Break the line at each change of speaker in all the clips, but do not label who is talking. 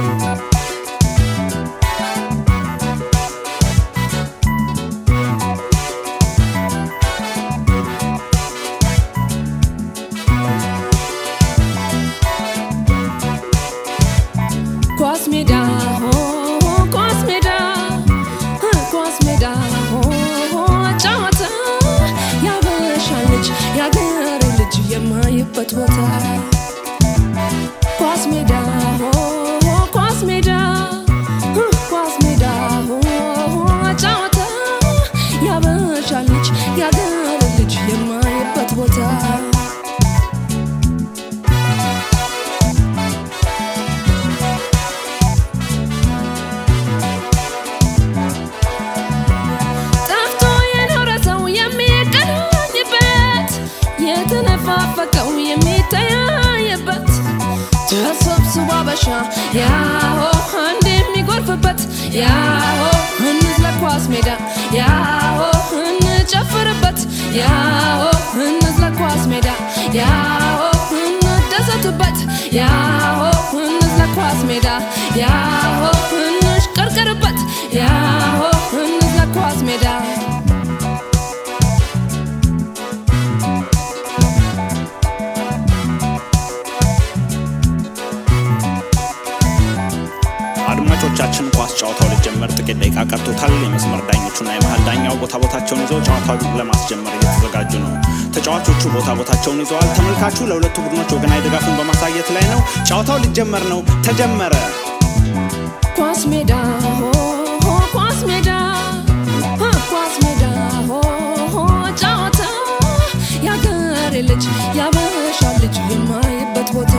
ኳስ ሜዳ ሆ ኳስ ሜዳ ኳስ ሜዳ ሆ ጨዋታ ያበሻ ልጅ ያገሬ ልጅ የማይበት ቦታ ኳስ ሜዳ ሆ ኳስ ሜዳ ኳስ ሜዳ ሆ ጨዋታ ያበሻ ልጅ ያገሬ ልጅ የማይበት ቦታ ጠፍቶ የኖረ ሰው የሚገናኝበት የተነፋፈቀው የሚተያየበት ተሰብስቦ አበሻ ያሆ አንድ የሚጎርፍበት ያሆ እንዝለቅ ኳስ ሜዳ ያሆ እንጨፍርበት ያሆ እንዝለቅ ኳስ ሜዳ ያሆ እንደሰትበት ያሆ እንዝለቅ ኳስ ሜዳ ያሆ እንሽቀርቅርበት ያሆ እንዝለቅ ኳስ ሜዳ
አድማጮቻችን ኳስ ጨዋታው ሊጀመር ጥቂት ደቂቃ ቀርቶታል። የመስመር ዳኞቹና የመሀል ዳኛው ቦታ ቦታቸውን ይዘው ጨዋታውን ለማስጀመር እየተዘጋጁ ነው። ተጫዋቾቹ ቦታ ቦታቸውን ይዘዋል። ተመልካቹ ለሁለቱ ቡድኖች ወገናዊ ድጋፉን በማሳየት ላይ ነው። ጨዋታው ሊጀመር ነው። ተጀመረ።
ኳስ ሜዳ ሆ ሆ ኳስ ሜዳ ሆ ኳስ ሜዳ ሆ ሆ ጨዋታ ያገሬ ልጅ ያበሻ ልጅ የማይበት ቦታ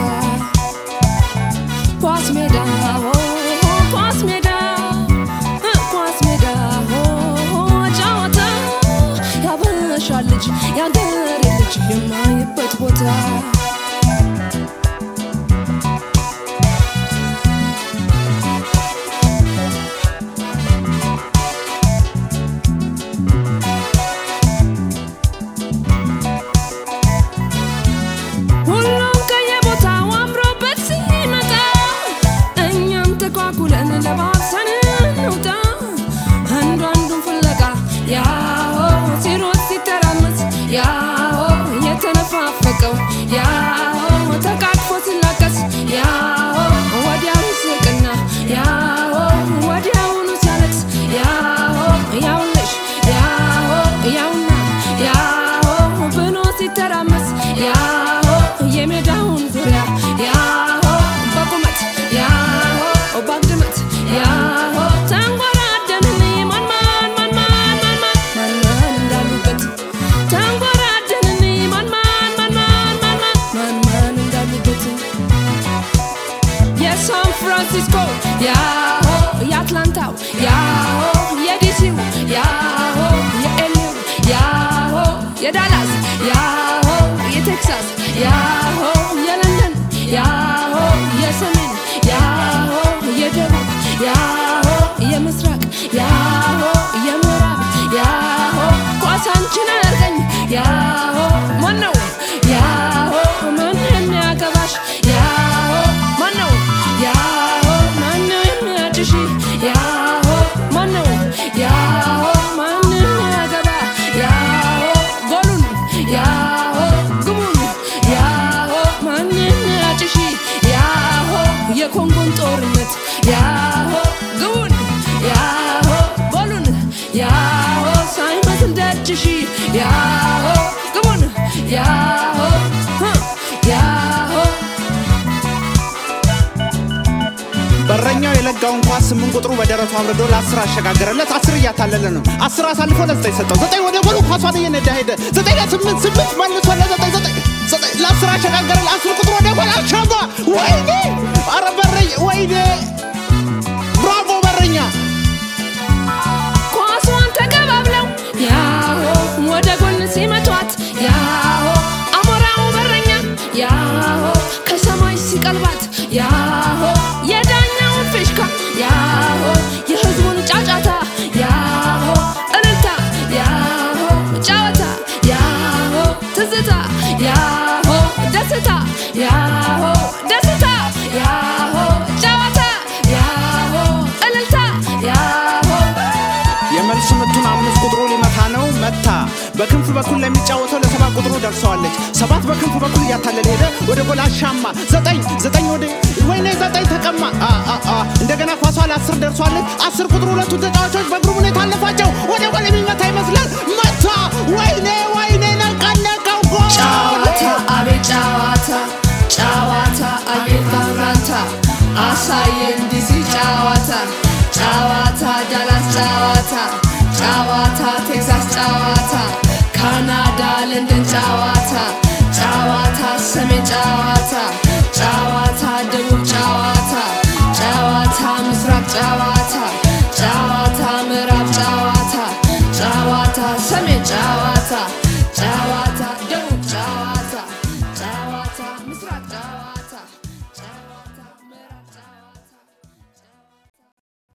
ኳስ ሜዳ ሆ ሆ ኳስ ሜዳ ሆ ኳስ ሜዳ ሆ ሆ ጨዋታ ያበሻ ልጅ ያገሬ ልጅ የማይበት ቦታ ሁሉም ከየቦታው አምሮበት ሲመጣ እኛም ተኳኩለን ለባብሰን እንውጣ አንዱ አንዱን ፍለጋ ያሆ ሲሮጥ ሲተራመስ ያሆ የተነፋፈቀው ያሆ ተቃቅፎ ሲላቀስ ያሆ ወዲያው ይስቅና ያሆ ወዲያውኑ ሲያለቅስ ያሆ ያውልሽ ያሆ ያውና ያሆ ብሎ ሲተራመስ ያሆ የሜዳውን ዙሪያ ያሆ በቁመት ያሆ በግምት ያሆ ተንጎራደንን ማን ማን ማን ማን ማን ማን ማን ማን እንዳሉበት ተንጎራደንን ማን ማን ማን ማን ማን ማን ማን ማን እንዳሉበት የሳን ፍራንሲስኮ ያሆ የአትላንታው ያሆ የዲሲው ያሆ የኤልዩ ያሆ የዳላስ ያሆ የቴክሳስ ያሆ የለንደን ያሆ የሰሜን ያሆ የደቡብ ያሆ የምስራቅ ያሆ የምዕራብ ያሆ ኳሳንችን አያርገኝ ያሆ ማነው ያሆ ማን የሚያገባሽ ያሆ ማነው ያሆ ማነው የሚያጭሽ ያሆ ማነው ያሆ ማን የሚያገባ ያሆ ጎሉን ያሆ ግቡን ያሆ ማን የሚያጭሽ ያሆ የኮንጎን ጦርነት ያሆ ግቡን ያሆ ጎሉን ያሆ ሳይመስል ደጅሽ ያሆ ግቡን ያሆ ህ ያሆ
በረኛው የለጋውን ኳስ ስምንት ቁጥሩ በደረቱ አብርዶ ለአስር አሸጋገረለት። አስር እያታለለ ነው። አስር አሳልፎ ለዘጠኝ ሰጠው። ዘጠኝ ወደ ጎሉ ኳሷን እየነዳ ሄደ። ዘጠኝ ለስምንት ስምንት መልሶ ለዘጠኝ ዘጠኝ ዘጠኝ ለአስር አሸጋገረ። ለአስር ቁጥሩ ወደ ጎል አሻማ። ወይኔ! አረ በረኛ! ወይኔ! ብራቮ በረኛ!
ኳሷን ተቀባብለው ያሆ ወደ ጎን ሲመቷት ያሆ አሞራው በረኛ ያሆ ከሰማይ ሲቀልባት ያሆ የዳኛውን ፊሽካ ያሆ የህዝቡን ጫጫታ ያሆ እልልታ ያሆ ጨዋታ ያሆ ትዝታ ያሆ ደስታ ያሆ ደስታ ያሆ ጨዋታ
በክንፍ በኩል ለሚጫወተው ለሰባት ቁጥሩ ደርሰዋለች። ሰባት በክንፍ በኩል እያታለለ ሄደ ወደ ጎል አሻማ። ዘጠኝ ዘጠኝ ወደ ወይኔ ዘጠኝ ተቀማ። አ አ አ እንደገና ኳሷ ለአስር ደርሷለች። አስር ቁጥሩ ሁለቱ ተጫዋቾች በግሩም ሁኔታ አለፋቸው። ወደ ጎል የሚመታ ይመስላል መታ። ወይኔ ወይኔ ነቀነቀው ጎል
ጨዋታ አቤት ጨዋታ ጨዋታ አቤት ማምራታ አሳየን ዲሲ ጨዋታ ጨዋታ ዳላስ ጨዋታ ጨዋታ ቴክሳስ ጨዋታ ካናዳ ለንደን ጨዋታ ጨዋታ ሰሜን ጨዋታ